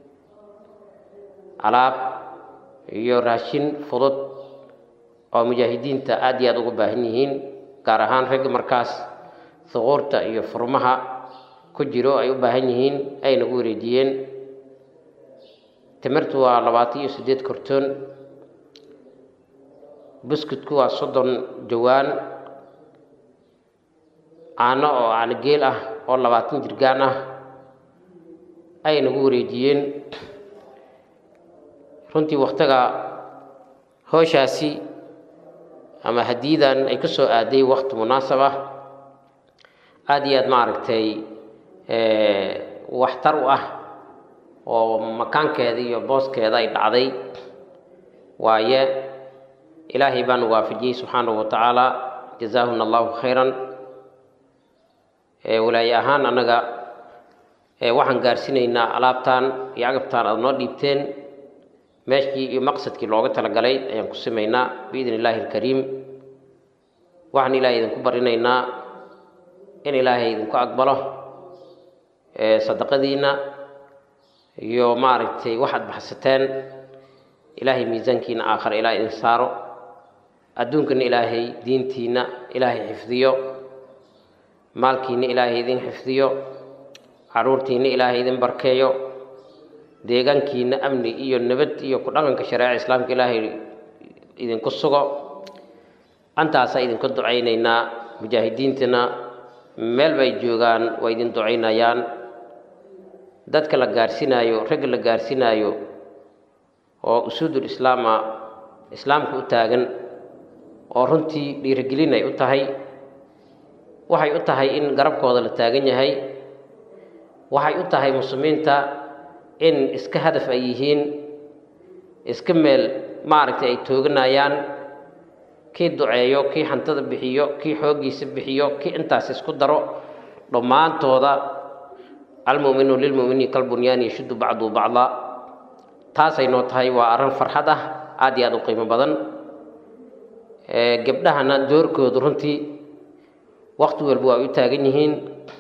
alaab iyo raashin fudud oo mujaahidiinta aada iyo aada uga baahan yihiin gaar ahaan ragga markaas huquurta iyo furmaha ku jiro ay u baahan yihiin ay nagu wareejiyeen timirtu waa labaatan iyo siddeed kortoon buskudku waa soddon jawaan caano oo caano geel ah oo labaatan jirgaan ah ay nagu wareejiyeen runtii wakhtiga hooshaasi ama hadiyadan ay ku soo aaday wakti munaasab ah aada iyo aad maaragtay waxtar u ah oo makaankeeda iyo booskeeda ay dhacday waaye ilaahay baanu waafajiyey subxaanahu wa tacaala jazaahuna allahu khayran walaaye ahaan annaga waxaan gaarsiinaynaa alaabtan iyo agabtaan aada noo dhiibteen meeshii iyo maqsadkii looga talagalay ayaan ku simaynaa biidn illaahi alkariim waxaan ilahay idinku barinaynaa in ilaahay idinku aqbalo sadaqadiinna iyo maaragtay waxaad baxsateen ilaahay miisaankiina aakhare ilaa idin saaro adduunkana ilaahay diintiina ilaahay xifdiyo maalkiina ilaahay idin xifdiyo caruurtiina ilaahay idin barkeeyo deegaankiina amni iyo nabad iyo ku dhaqanka shareeca islaamka ilaahay idinku sugo antaasaa idinku ducaynaynaa mujaahidiintana meel bay joogaan waa idin ducaynayaan dadka la gaarsinaayo ragga la gaarsinaayo oo usuudul islaama islaamka u taagan oo runtii dhiirigelin ay u tahay waxay u tahay in garabkooda la taagan yahay waxay u tahay muslimiinta in iska hadaf ay yihiin iska meel maaragtay ay tooganayaan kii duceeyo kii hantada bixiyo kii xooggiisa bixiyo kii intaas isku daro dhammaantooda almuminu lilmuminiin kalbunyaan yashuddu bacdu bacda taasay noo tahay waa arrin farxad ah aada iyo aada u qiimo badan gabdhahana doorkoodu runtii wakti walba waa u taagan yihiin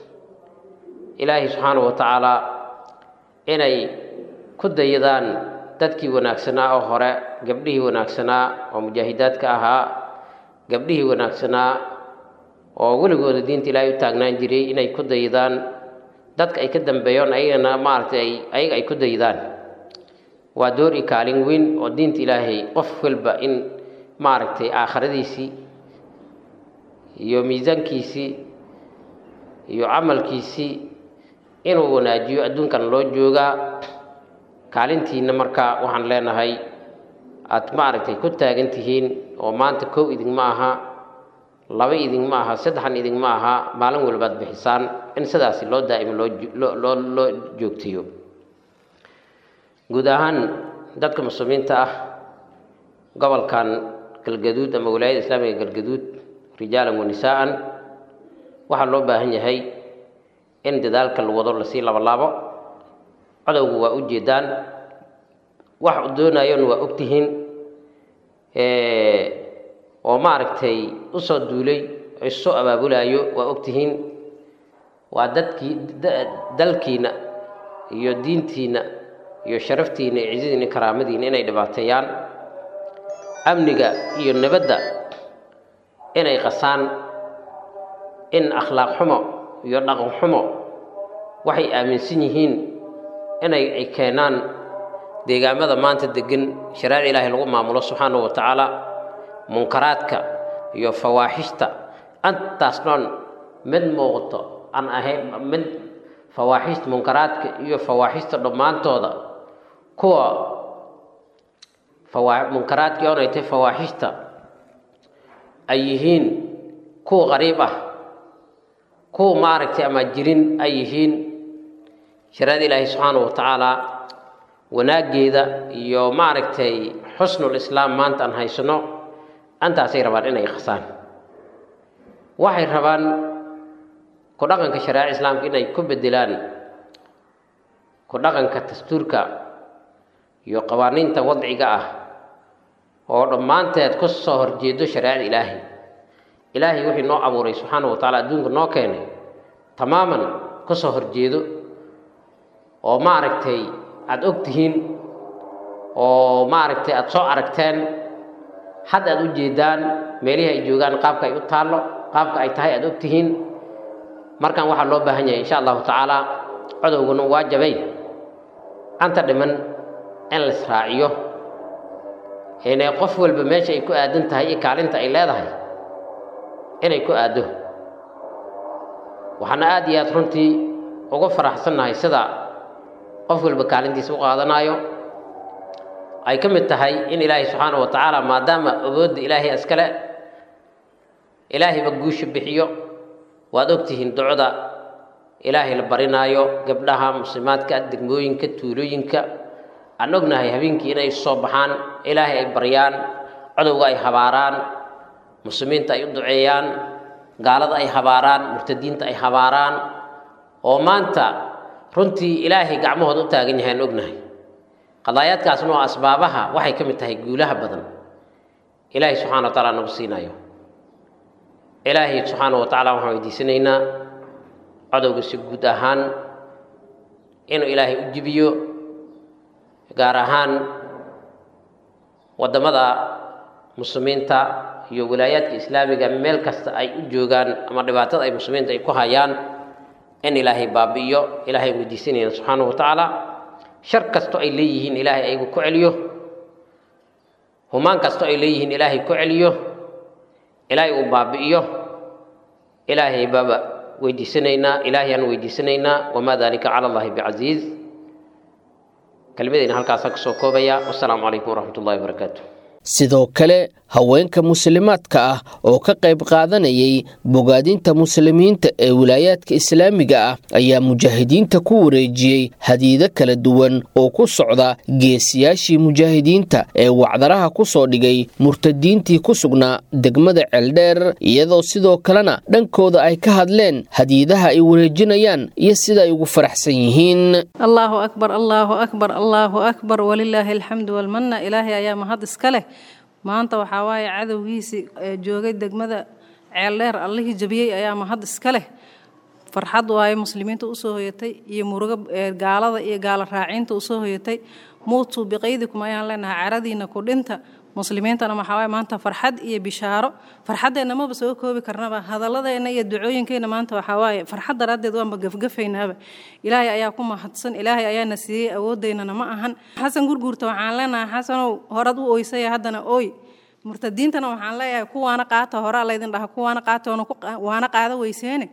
ilaahay subxaanahu wa tacaalaa inay ku dayadaan dadkii wanaagsanaa oo hore gabdhihii wanaagsanaa oo mujaahidaadka ahaa gabdhihii wanaagsanaa oo weligooda diinta ilaahay u taagnaan jiray inay ku dayadaan dadka ay ka dambeeyoon ayagana maaragtay ayaga ay ku dayadaan waa door i kaalin weyn oo diinta ilaahay qof walba in maaragtay aakhiradiisii iyo miisaankiisii iyo camalkiisii inuu wanaajiyo adduunkan loo joogaa kaalintiina marka waxaan leenahay aad maaragtay ku taagan tihiin oo maanta kow idinma aha laba idinma aha saddexan idinma aha maalin walbaad bixisaan in sidaasi loo daa'imo loo loo loo joogtiyo guud ahaan dadka muslimiinta ah gobolkan galgaduud ama walaayada islaamiga galgaduud rijaalan wa nisaa'an waxaa loo baahan yahay in dadaalka la wado lasii labalaabo codowgu waa u jeedaan wax u doonayona waa ogtihiin oo maaragtay usoo duulay oo issoo abaabulaayo waa ogtihiin waa dadkii dalkiina iyo diintiina iyo sharaftiina iyo cizadiina karaamadiina inay dhibaateeyaan amniga iyo nabadda inay qasaan in akhlaaq xumo iyo dhaqan xumo waxay aaminsan yihiin inay ay keenaan deegaamada maanta degan shareeca ilaahay lagu maamulo subxaanahu wa tacaala munkaraadka iyo fawaaxishta antaas dhan mid muuqato aan ahayn mid fawaaxishta munkaraadka iyo fawaaxishta dhammaantooda kuwa fawa munkaraadkii oonay tahay fawaaxishta ay yihiin kuwa qariib ah kuwa maaragtay ama jirin ay yihiin shareecada ilaahay subxaanahu wa tacaala wanaaggeeda iyo maaragtay xusnul islaam maanta aan haysano antaasay rabaan inay qasaan waxay rabaan ku dhaqanka shareeca islaamka inay ku bedelaan ku dhaqanka dastuurka iyo qawaaniinta wadciga ah oo dhammaanteed ku soo horjeedo shareecada ilaahay ilaahay wixii noo abuuray subxaanahu wa tacaala adduunka noo keenay tamaaman ku soo horjeedo oo maaragtay aada og tihiin oo maaragtay aada soo aragteen hadda aada u jeedaan meelihii ay joogaan qaabka ay u taallo qaabka ay tahay aada og tihiin markan waxaa loo baahan yahay insha allahu tacaala codowguna waa jabay anta dhiman in la israaciyo inay qof walba meesha ay ku aadan tahay iyo kaalinta ay leedahay inay ku aaddo waxaana aada iyo aada runtii uga faraxsannahay sida qof walba kaalintiisa u qaadanaayo ay ka mid tahay in ilaahay subxaanahu wa tacaala maadaama awoodda ilaahay iskale ilaahayba guusha bixiyo waad ogtihiin ducda ilaahay la barinaayo gabdhaha muslimaadka degmooyinka tuulooyinka aan ognahay habeenkii inay soo baxaan ilaahay ay baryaan codowga ay habaaraan muslimiinta ay u duceeyaan gaalada ay habaaraan murtadiinta ay habaaraan oo maanta runtii ilaahay gacmahooda u taagan yahay aan ognahay qadaayaadkaasna oo asbaabaha waxay ka mid tahay guulaha badan ilaahay subxana wa taala nagu siinayo ilaahay subxaana wa tacala waxaan weydiisanaynaa cadowga si guud ahaan inuu ilaahay u jibiyo gaar ahaan waddamada muslimiinta iyo wilaayaadka islaamiga meel kasta ay u joogaan ama dhibaatada ay muslimiinta ay ku hayaan in ilaahay baabi'iyo ilaahay weydiisanayna subxaanahu wa tacaala shar kasto ay leeyihiin ilaahay ayagu ku celiyo humaan kasto ay leeyihiin ilaahay ku celiyo ilaahay uu baabi'iyo ilaahay baaba weydiisanaynaa ilaahay aan weydiisanaynaa wamaa dalika cala allahi bicasiiz kelmadayna halkaasaan kusoo koobaya wasalaamu calaykum waraxmat ullahi wabarakaatu sidoo kale haweenka muslimaadka ah oo ka qayb qaadanayay bogaadinta muslimiinta ee wilaayaadka islaamiga ah ayaa mujaahidiinta ku wareejiyey hadiido kala duwan oo ku socda geesiyaashii mujaahidiinta ee wacdaraha ku soo dhigay murtadiintii ku sugnaa degmada ceeldheer iyadoo sidoo kalena dhankooda ay ka hadleen hadiidaha ay wareejinayaan iyo sida ay ugu faraxsan yihiin allaahu akbar allaahu akbar allaahu akbar walilaahi alxamdu walmanna ilaahay ayaa mahad iska leh maanta waxaa waaye cadowgiisii joogay degmada ceeldheer allihii jabiyey ayaa mahad iska leh farxad waaye muslimiinta usoo hoyatay iyo murugo gaalada iyo gaalo raaciinta usoo hoyatay muutuu biqaydikum ayaan leenahay caradiina ku dhinta muslimiintana waxaa waaye maanta farxad iyo bishaaro farxaddeenna maba soo koobi karnaba hadalladeena iyo ducooyinkeenna maanta waxaa waaye farxad daraaddeed waanba gafgafaynaaba ilaahay ayaa ku mahadsan ilaahay ayaana siiyey awoodeynana ma ahan xasan gurguurta waxaan leenahay xasanow horad u oysaya haddana ooy murtadiintana waxaan leeyahay kuwaana qaata horaa laydin dhaha kuwaana qaata waana qaada weyseene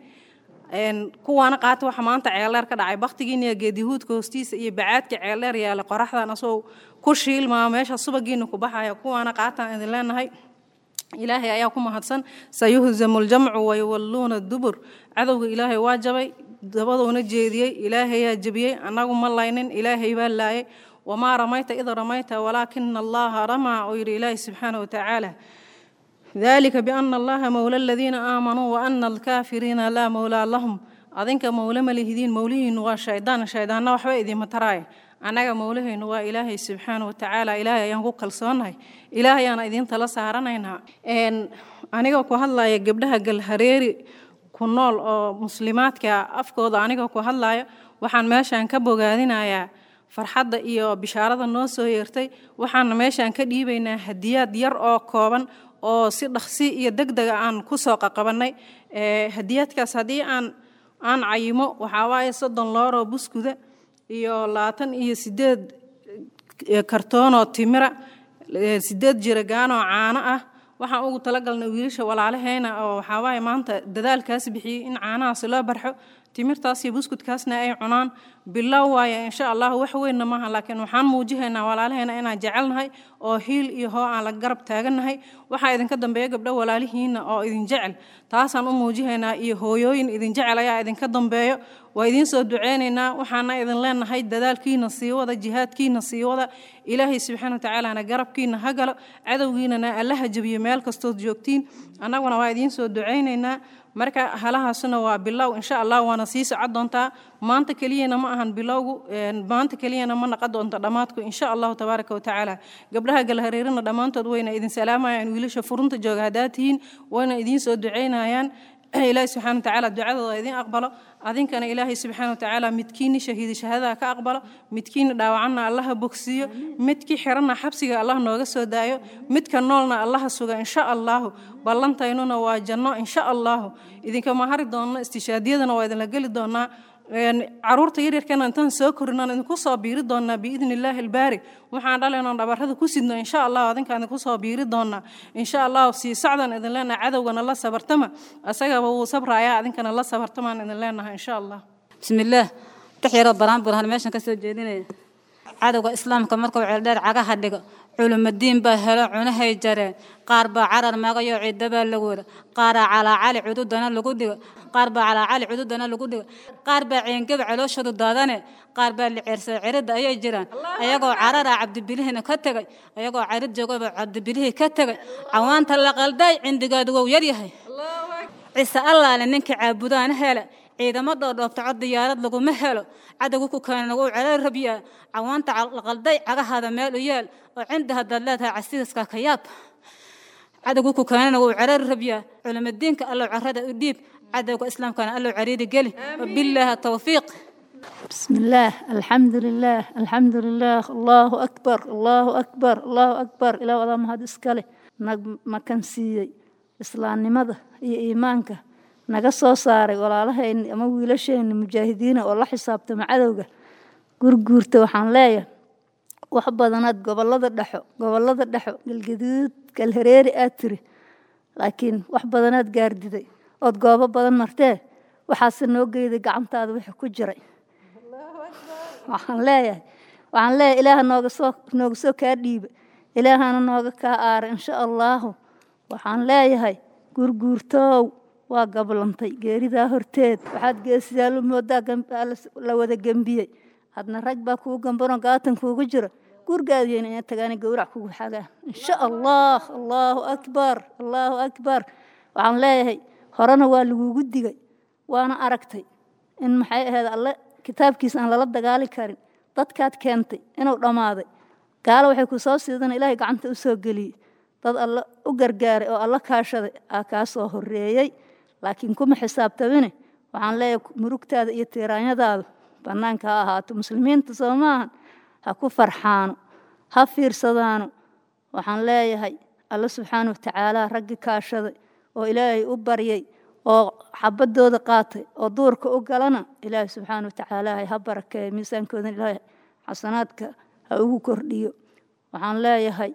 kuwaana qaata waxa maanta ceeldheer ka dhacay baktigiina geedihuudka hoostiisa iyo bacaadka ceeldheer yaala qoraxdan asoo ku shiilmaa meesha subagiina ku baxaya kuwaana qaataan idin leenahay ilaahay ayaa ku mahadsan sayuhzamu ljamcu wayuwalluuna dubur cadowga ilaahay waa jabay dabaduuna jeediyey ilaahayaa jebiyey annagu ma laynin ilaahay baa laayay wamaa ramayta id ramayta walaakina allaha ramaa oo yidhi ilaahay subxaana watacaala dalika biana allaha mowla aladiina aamanuu waana alkaafiriina laa mowlaa lahum adinka mowle ma lihidiin mowlihiinu waa shaydaan shaydaanna waxba idiinma taraaya annaga mowlahaynu waa ilaahay subxaana watacaala ilaahay ayaan ku kalsoonahay ilaahay ayaana idiin tala saaranaynaa aniga ku hadlaya gabdhaha galhareeri ku nool oo muslimaadka afkooda aniga ku hadlaya waxaan meeshaan ka bogaadinayaa farxadda iyo bishaarada noo soo yeertay waxaana meeshaan ka dhiibaynaa hadiyaad yar oo kooban oo si dhaqsi iyo deg dega aan ku soo qaqabannay hadiyaadkaas haddii aan aan cayimo waxaa waaye soddon looroo buskuda iyo labaatan iyo sideed kartoonoo timira sideed jiragaanoo caano ah waxaan ugu talagalnay wiilasha walaalaheyna oo waxaa waaye maanta dadaalkaas bixiyey in caanahaasi loo barxo timirtaas iyo buskudkaasna ay cunaan bilow waaye insha allah wax weynna maaha laakiin waxaan muujihaynaa walaalaheena inaan jecelnahay oo hiil iyo hoo aan la garab taagannahay waxaa idinka dambeeya gabdho walaalihiinna oo idin jecel taasaan u muujihaynaa iyo hooyooyin idin jecel ayaa idinka dambeeyo waa idiin soo duceynaynaa waxaana idin leenahay dadaalkiina sii wada jihaadkiina sii wada ilaahay subxaana watacaalana garabkiina ha galo cadowgiinana allaha jabiyo meel kastood joogtiin annaguna waa idiin soo duceynaynaa marka halahaasuna waa bilow insha allah waana sii socon doontaa maanta keliyana ma ahan bilowgu maanta keliyana ma naqon doonto dhammaadku insha allahu tabaaraka watacaala gabdhaha galhareerina dhammaantood wayna idin salaamayaan wiilasha furunta jooga haddaad tihiin wayna idiin soo duceynayaan ilaahi subxana watacaala ducadooda idin aqbalo adinkana ilaahay subxaana watacaala midkiini shahiidi shahaadada ka aqbalo midkiina dhaawacanna allaha bogsiiyo midkii xiranna xabsiga allah nooga soo daayo midka noolna allaha suga insha allahu ballantaynuna waa janno insha allahu idinkama hari doonno istishaadiyadana waa idinla geli doonaa caruurta yaryarkana intaan soo korinaan idinku soo biiri doonaa biidni illaahi albaari waxaan dhalaynoon dhabarrada ku sidno insha allah adinkaan idinku soo biiri doonaa insha allah sii socdan idin leenahay cadowgana la sabartama asagaba wuu sabrayaa adinkana la sabartamaan idin leenahay insha allah bismillaah dhex yaroo baraan burhan meeshan ka soo jeedinaya cadowga islaamka markuu ceeldheer cagaha dhigo culumadiin baa helo cunahay jareen qaar baa carar magayo ciidabaa lagu wada qaaraa calaacali cududana lagu dhigo qaar baa calaacali cududana lagu dhigo qaar baa ceengaba calooshoodu daadane qaar baa liceersa ciridda ayay jiraan ayagoo cararaa cabdibilihina ka tegay ayagoo carid joogaba cabdibilihii ka tegay cawaanta la qalday cindigaadu wou yaryahay ciise allaale ninka caabudaana hele ciidamo dhoodhoobta cod diyaarad laguma helo cadowga ku keenana wuu cerar rabyaa cawaanta laqalday cagahaada meel u yeel oo cindi haddaad leedahay casiiska ka yaab cadowga ku keenana wuu cerar rabyaa culimadiinka allow carrada u dhiib cadowga islaamkana allow cariiri geli wabilaahi tawfiiq بسم الله الحمد لله الحمد لله الله أكبر الله أكبر الله أكبر إلى وضع مهد إسكالي ما كان سيي إسلام نمضى إي إيمانك naga soo saaray walaalahayni ama wiilashayni mujaahidiina oo la xisaabta macadowga gurguurta waxaan leeyahay wax badanaad gobolada dhexo gobolada dhexo galgaduud galhareeri aad tiri laakiin wax badanaad gaardiday ood goobo badan martee waxaase noo geyday gacantaada wixii ku jiray waxaan leeyahay waxaan leeyahay ilaaha nooga soo nooga soo kaa dhiiba ilaahana nooga kaa aara insha allaahu waxaan leeyahay gurguurtoow waa gablantay geeridaa horteed waxaad geesidaalo moodaa la wada gembiyey hadna rag baa kuu gambanoo gaatan kuugu jira gurgaadiyen ina tagaana gowrac kugu xagaa insha allah allaahu akbar allaahu akbar waxaan leeyahay horena waa lagugu digay waana aragtay in maxay ahayd alle kitaabkiisa aan lala dagaali karin dadkaad keentay inuu dhammaaday gaalo waxay ku soo siidan ilaahay gacanta u soo geliyey dad alle u gargaaray oo alla kaashaday aa kaa soo horreeyey laakiin kuma xisaabtamine waxaan leeyahay murugtaada iyo tiiraanyadaadu bannaanka ha ahaato muslimiinta soo maahan ha ku farxaano ha fiirsadaano waxaan leeyahay alla subxaana watacaala raggi kaashaday oo ilaahay u baryay oo xabadooda qaatay oo duurka u galana ilaahay subxaana watacaala ha barakeeyo miisaankoodan ilaahay xasanaadka ha ugu kordhiyo waxaan leeyahay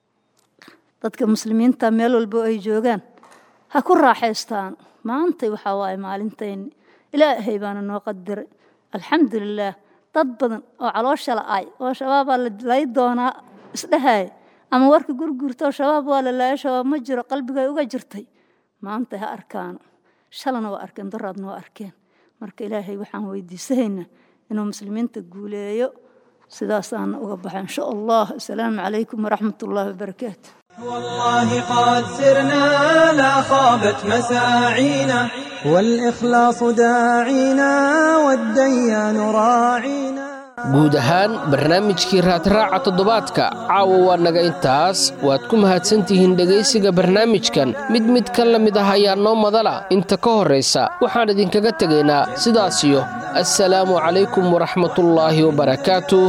dadka muslimiinta meel walbo ay joogaan ha ku raaxaystaan maantay waxaa waaye maalintayni ilaahay baana noo qadiray alxamdulilaah dad badan oo caloosha la-ay oo shabaabaa lay doonaa isdhahaya ama warka gurgurtoo shabaab waa la laaya shabaab ma jiro qalbigay uga jirtay maanta ha arkaano shalana waa arkeen daraadna waa arkeen marka ilaahay waxaan weydiisanaynaa inuu muslimiinta guuleeyo sidaasaana uga baxa insha allah asalaamu calaykum waraxmat ullaahi wabarakaatu والله قد سرنا لا خابت مساعينا والإخلاص داعينا والديان راعينا guud ahaan barnaamijkii raadraaca toddobaadka caawa waa naga intaas waad ku mahadsantihiin dhegaysiga barnaamijkan mid mid ka la mid ah ayaa noo madala inta ka horraysa waxaan idinkaga tegaynaa sidaasiyo assalaamu calaykum waraxmatullaahi wabarakaatuh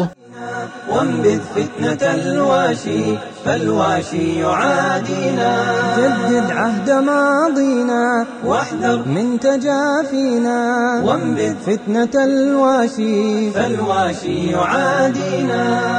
وانبذ فتنة الواشي فالواشي يعادينا جدد عهد ماضينا واحذر من تجافينا وانبذ فتنة الواشي فالواشي يعادينا